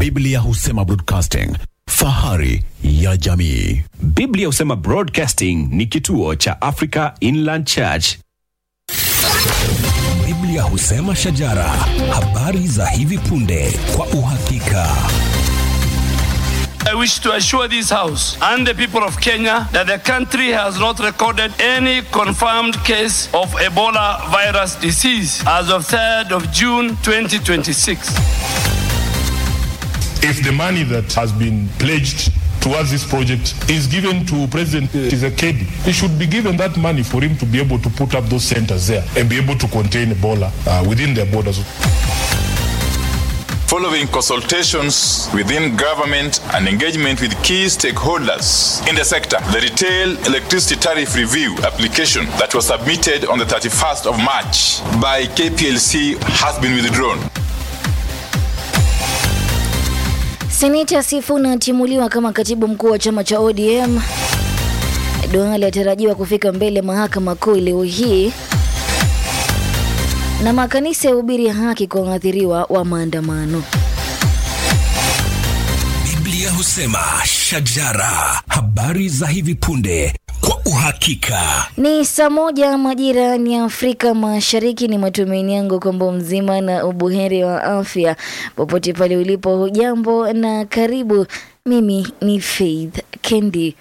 Biblia husema broadcasting, fahari ya jamii. Biblia husema Broadcasting ni kituo cha Africa Inland Church. Biblia husema shajara, habari za hivi punde kwa uhakika. I wish to assure this House and the people of Kenya that the country has not recorded any confirmed case of Ebola virus disease as of 3rd of June 2026. if the money that has been pledged towards this project is given to President Tshisekedi, he should be given that money for him to be able to put up those centers there and be able to contain Ebola uh, within their borders. following consultations within government and engagement with key stakeholders in the sector. The retail electricity tariff review application that was submitted on the 31st of March by KPLC has been withdrawn. Seneta Sifuna atimuliwa kama katibu mkuu wa chama cha ODM. Duale atarajiwa kufika mbele mahakama kuu leo hii, na makanisa ya hubiri haki kwa waathiriwa wa maandamano. Biblia husema shajara, habari za hivi punde kwa uhakika. Ni saa moja majira ni Afrika Mashariki. Ni matumaini yangu kwamba mzima na ubuheri wa afya popote pale ulipo. Hujambo na karibu. Mimi ni Faith Kendi.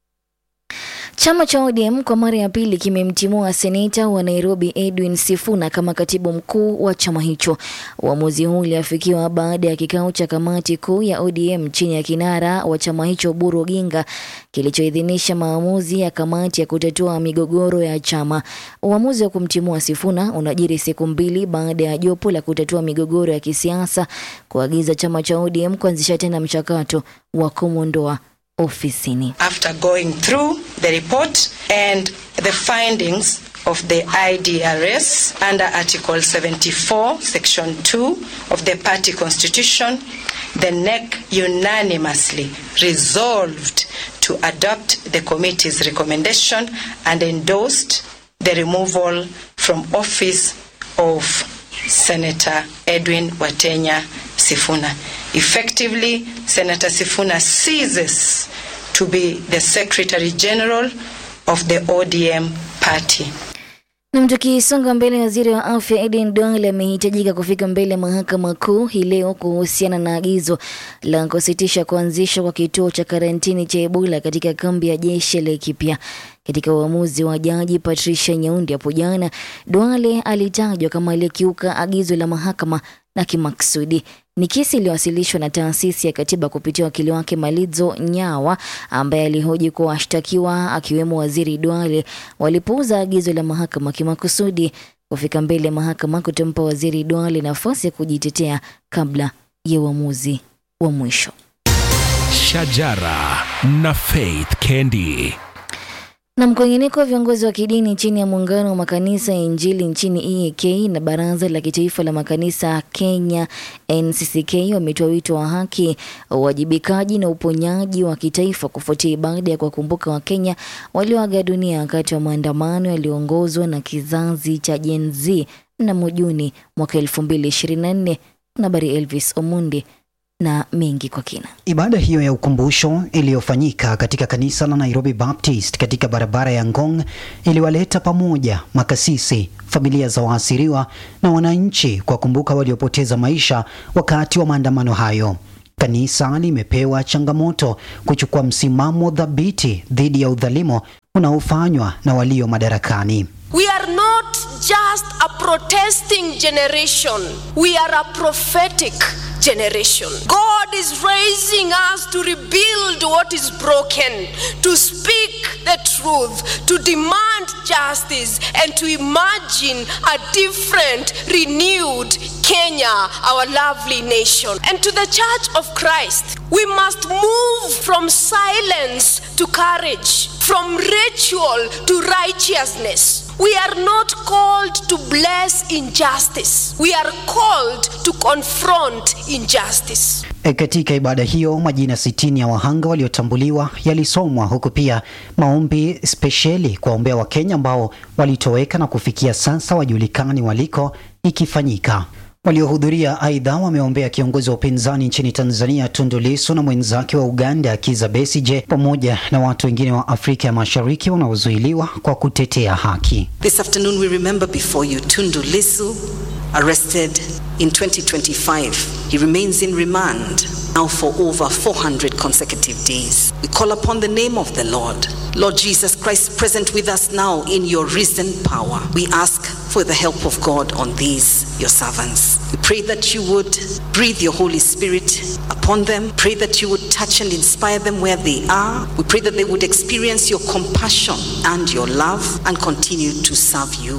Chama cha ODM kwa mara ya pili kimemtimua seneta wa Nairobi Edwin Sifuna kama katibu mkuu wa chama hicho. Uamuzi huu uliafikiwa baada ya kikao cha kamati kuu ya ODM chini ya kinara wa chama hicho Oburu Oginga kilichoidhinisha maamuzi ya kamati ya kutatua migogoro ya chama. Uamuzi wa kumtimua Sifuna unajiri siku mbili baada ya jopo la kutatua migogoro ya kisiasa kuagiza chama cha ODM kuanzisha tena mchakato wa kumwondoa ofisini. after going through the report and the findings of the IDRS under Article 74, Section 2 of the party constitution, the NEC unanimously resolved to adopt the committee's recommendation and endorsed the removal from office of Senator Edwin Watenya Sifuna. Effectively, Senator Sifuna ceases to be the Secretary General of the ODM party. Na tukisonga mbele, waziri wa afya Aden Duale amehitajika kufika mbele mahakama kuu hii leo kuhusiana na agizo la kusitisha kuanzishwa kwa kituo cha karantini cha Ebola katika kambi ya jeshi la Laikipia. Katika uamuzi wa jaji Patricia Nyaundi hapo jana, Duale alitajwa kama aliyekiuka agizo la mahakama na kimaksudi. Ni kesi iliyowasilishwa na taasisi ya katiba kupitia wakili wake Malizo Nyawa ambaye alihoji kuwa washtakiwa akiwemo waziri Duale walipuuza agizo la mahakama kimakusudi. Kufika mbele ya mahakama kutampa waziri Duale nafasi ya kujitetea kabla ya uamuzi wa mwisho. Shajara na Faith Kendi. Na mkwengeneko wa viongozi wa kidini chini ya muungano wa makanisa ya Injili nchini EAK na baraza la kitaifa la makanisa Kenya NCCK wametoa wito wa haki, uwajibikaji na uponyaji wa kitaifa kufuatia ibada ya kuwakumbuka Wakenya walioaga dunia wakati wa maandamano yaliyoongozwa na kizazi cha Gen Z mnamo Juni mwaka 2024. Nabari Elvis Omundi na mengi kwa kina. Ibada hiyo ya ukumbusho iliyofanyika katika kanisa la Nairobi Baptist katika barabara ya Ngong iliwaleta pamoja makasisi, familia za waasiriwa na wananchi kwa kumbuka waliopoteza maisha wakati wa maandamano hayo. Kanisa limepewa changamoto kuchukua msimamo dhabiti dhidi ya udhalimu unaofanywa na walio madarakani. We are not just a protesting generation, we are a prophetic generation. God is raising us to rebuild what is broken, to speak the truth, to demand justice, and to imagine a different, renewed Kenya, our lovely nation. And to the Church of Christ, we must move from silence to courage, from ritual to righteousness. We are not called to bless injustice. We are called to confront injustice. E, katika ibada hiyo majina sitini ya wahanga waliotambuliwa yalisomwa huku pia maombi spesheli kuwaombea Wakenya ambao walitoweka na kufikia sasa wajulikani waliko ikifanyika. Waliohudhuria aidha wameombea kiongozi wa upinzani nchini Tanzania Tundu Lissu na mwenzake wa Uganda Kizza Besigye pamoja na watu wengine wa Afrika ya Mashariki wanaozuiliwa kwa kutetea haki. This afternoon we remember before you Tundu Lissu, arrested in 2025. He remains in remand now for over 400 consecutive days. We call upon the name of the Lord. Lord Jesus Christ, present with us now in your risen power. We ask for the help of God on these, your servants. We pray that you would breathe your Holy Spirit upon them. Pray that you would touch and inspire them where they are. We pray that they would experience your compassion and your love and continue to serve you.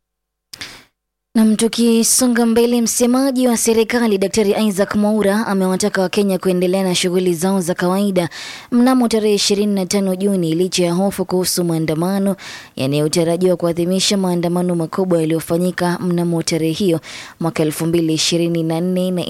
Nam, tukisonga mbele, msemaji wa serikali Daktari Isaac Mwaura amewataka Wakenya kuendelea na shughuli zao za kawaida mnamo tarehe 25 Juni licha ya hofu kuhusu maandamano yanayotarajiwa kuadhimisha maandamano makubwa yaliyofanyika mnamo tarehe hiyo mwaka 2024 na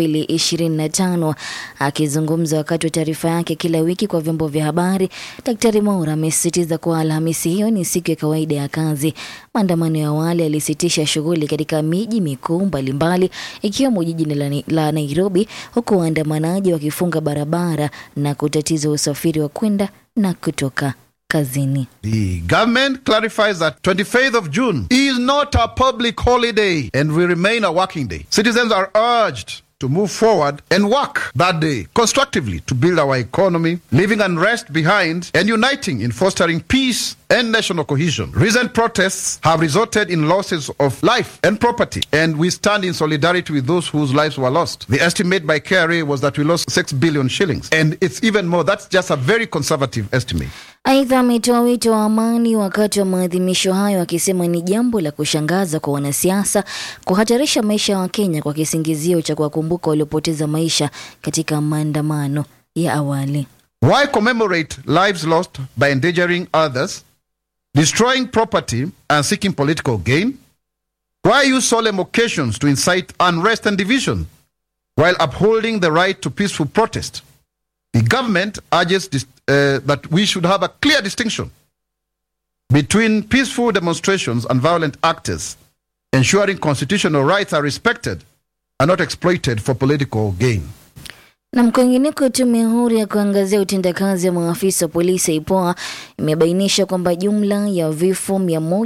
2025. Akizungumza wakati wa taarifa yake kila wiki kwa vyombo vya habari, Daktari Mwaura amesisitiza kuwa Alhamisi hiyo ni siku ya kawaida ya kazi. Maandamano ya awali yalisitisha shughuli katika miji mikuu mbalimbali ikiwemo jiji la, la Nairobi, huku waandamanaji wakifunga barabara na kutatiza usafiri wa kwenda na kutoka kazini. The government clarifies that 25th of June is not a public holiday and will remain a working day. Citizens are urged to move forward and work that day constructively to build our economy, leaving unrest behind and uniting in fostering peace and national cohesion. Recent protests have resulted in losses of life and property, and we stand in solidarity with those whose lives were lost. The estimate by KRA was that we lost 6 billion shillings, and it's even more. That's just a very conservative estimate. Aidha, ametoa wito wa amani wakati wa maadhimisho hayo, akisema ni jambo la kushangaza kwa wanasiasa kuhatarisha maisha ya Wakenya kwa kisingizio cha kuwakumbuka waliopoteza maisha katika maandamano ya awali. Why commemorate lives lost by endangering others, destroying property, and seeking political gain? Why use solemn occasions to incite unrest and division while upholding the right to peaceful protest? The government urges this, uh, that we should have a clear distinction between peaceful demonstrations and violent actors, ensuring constitutional rights are respected and not exploited for political gain. Na kwingineko, tume huru ya kuangazia utendakazi wa maafisa wa polisi IPOA imebainisha kwamba jumla ya vifo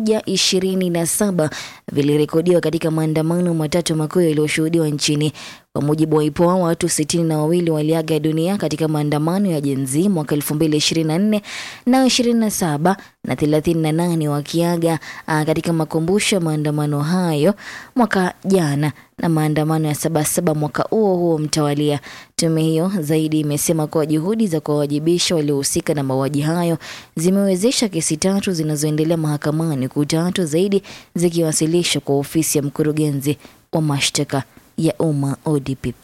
127 vilirekodiwa katika maandamano matatu makuu yaliyoshuhudiwa nchini. Kwa mujibu wa IPOA, watu sitini na wawili waliaga dunia katika maandamano ya Gen Z mwaka 2024 na 27 na 38 wakiaga uh, katika makumbusho ya maandamano hayo mwaka jana na maandamano ya Sabasaba mwaka huo huo mtawalia. Tume hiyo zaidi imesema kuwa juhudi za kuwawajibisha waliohusika na mauaji hayo zimewezesha kesi tatu zinazoendelea mahakamani, huku tatu zaidi zikiwasilishwa kwa ofisi ya mkurugenzi wa mashtaka ya umma ODPP.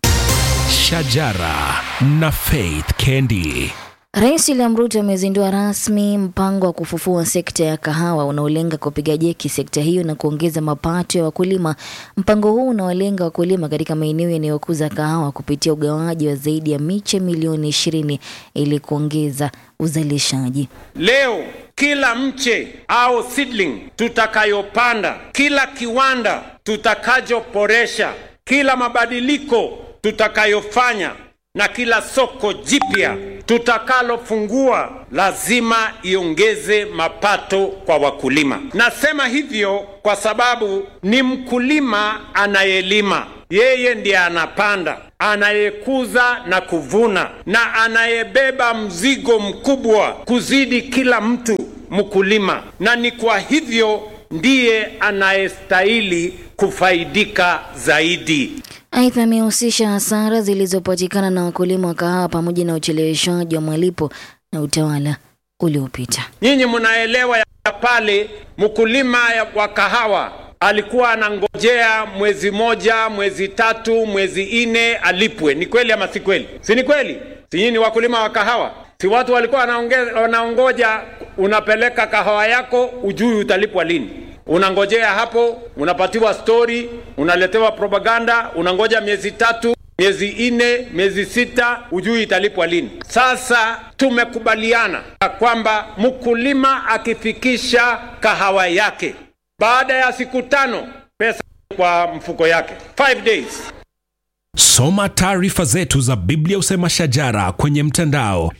Shajara na Faith Kendi. Rais William Ruto amezindua rasmi mpango wa kufufua sekta ya kahawa unaolenga kupiga jeki sekta hiyo na kuongeza mapato ya wakulima. Mpango huu unawalenga wakulima katika maeneo yanayokuza kahawa kupitia ugawaji wa zaidi ya miche milioni ishirini ili kuongeza uzalishaji. Leo kila mche au seedling tutakayopanda, kila kiwanda tutakachoboresha, kila mabadiliko tutakayofanya na kila soko jipya tutakalofungua lazima iongeze mapato kwa wakulima. Nasema hivyo kwa sababu ni mkulima anayelima, yeye ndiye anapanda, anayekuza na kuvuna, na anayebeba mzigo mkubwa kuzidi kila mtu mkulima, na ni kwa hivyo ndiye anayestahili kufaidika zaidi. Aidha, amehusisha hasara zilizopatikana na wakulima wa kahawa pamoja na ucheleweshaji wa malipo na utawala uliopita. Nyinyi mnaelewa ya pale mkulima wa kahawa alikuwa anangojea mwezi moja, mwezi tatu, mwezi nne alipwe. Ni kweli ama si kweli? Si ni kweli? Si nyinyi ni wakulima wa kahawa? Si watu walikuwa wanaongoja, unapeleka kahawa yako, ujui utalipwa lini unangojea hapo, unapatiwa stori, unaletewa propaganda, unangoja miezi tatu, miezi nne, miezi sita, ujui italipwa lini. Sasa tumekubaliana kwamba mkulima akifikisha kahawa yake baada ya siku tano pesa kwa mfuko yake. Five days. Soma taarifa zetu za Biblia Usema Shajara kwenye mtandao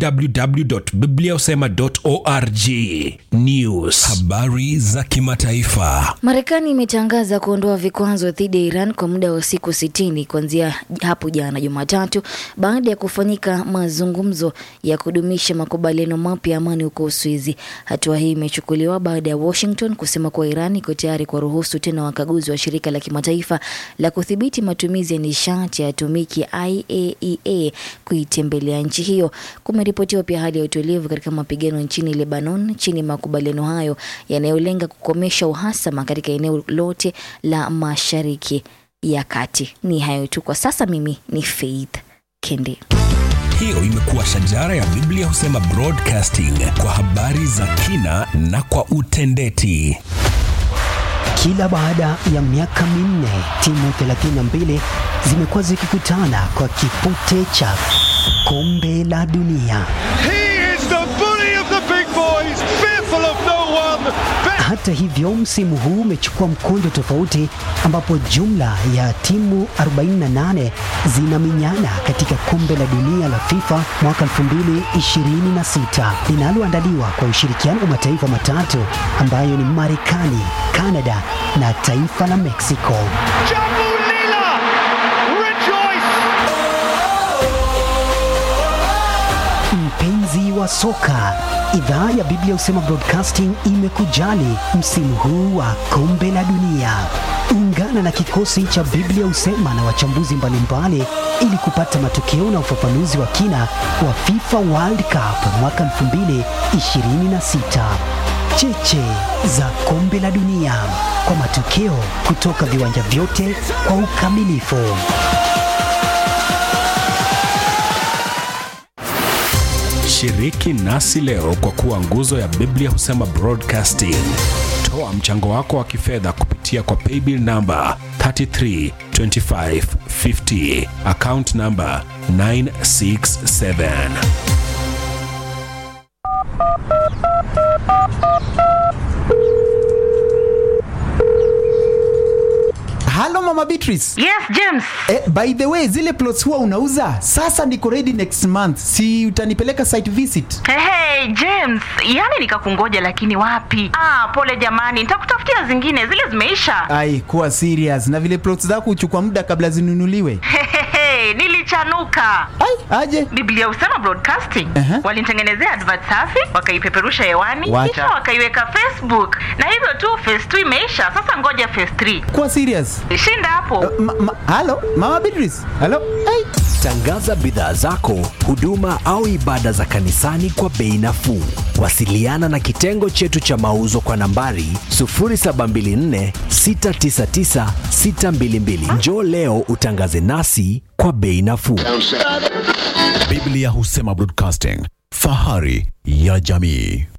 www.bibliausema.org. News, habari za kimataifa. Marekani imetangaza kuondoa vikwazo dhidi ya Iran kwa muda wa siku sitini kuanzia hapo jana Jumatatu baada ya kufanyika mazungumzo ya kudumisha makubaliano mapya ya amani huko Uswizi. Hatua hii imechukuliwa baada ya Washington kusema kuwa Iran iko tayari kuwaruhusu tena wakaguzi wa shirika la kimataifa la kudhibiti matumizi ya nishati ya atomiki IAEA kuitembelea nchi hiyo. Kumeripotiwa pia hali ya utulivu katika mapigano nchini Lebanon chini ya makubaliano hayo yanayolenga kukomesha uhasama katika eneo lote la Mashariki ya Kati. Ni hayo tu kwa sasa. Mimi ni Faith Kende. Hiyo imekuwa Shajara ya Biblia Husema Broadcasting kwa habari za kina na kwa utendeti. Kila baada ya miaka minne timu 32 zimekuwa zikikutana kwa kipute cha kombe la dunia. He is the bully of the big boys, fearful of no one. Hata hivyo, msimu huu umechukua mkondo tofauti, ambapo jumla ya timu 48 zinaminyana katika kombe la dunia la FIFA mwaka 2026 linaloandaliwa kwa ushirikiano wa mataifa matatu ambayo ni Marekani, Kanada na taifa la Mexico. Jambu Lila, rejoice! Mpenzi wa soka, idhaa ya Biblia Husema Broadcasting imekujali msimu huu wa kombe la dunia. Ungana na kikosi cha Biblia Husema na wachambuzi mbalimbali ili kupata matokeo na ufafanuzi wa kina wa FIFA World Cup mwaka 2026. Cheche za kombe la dunia kwa matokeo kutoka viwanja vyote kwa ukamilifu. Shiriki nasi leo kwa kuwa nguzo ya Biblia Husema Broadcasting. Toa mchango wako wa kifedha kupitia kwa paybill namba 332550 account namba 967. Halo Mama Beatrice. Yes, James. Eh, by the way, zile plots huwa unauza? Sasa niko ready next month. Si utanipeleka site visit? Hey, hey, James, yani nikakungoja lakini wapi? Ah, pole jamani, nitakutafutia zingine, zile zimeisha. Ai, kuwa serious. Na vile plots zako huchukua muda kabla zinunuliwe. Hehehe, nilichanuka. Ai, aje? Biblia Husema Broadcasting Aha. walinitengenezea advert safi, wakaipeperusha hewani, Wacha. kisha wakaiweka Facebook, na hivyo tu phase 2 imeisha. Sasa ngoja phase 3. Kuwa serious. Shinda hapo. Ma, ma, halo, Mama Beatrice. Halo. Ai. Tangaza bidhaa zako, huduma au ibada za kanisani kwa bei nafuu. Wasiliana na kitengo chetu cha mauzo kwa nambari 0724 699 622. Njoo leo utangaze nasi kwa bei nafuu. Biblia Husema Broadcasting, fahari ya jamii.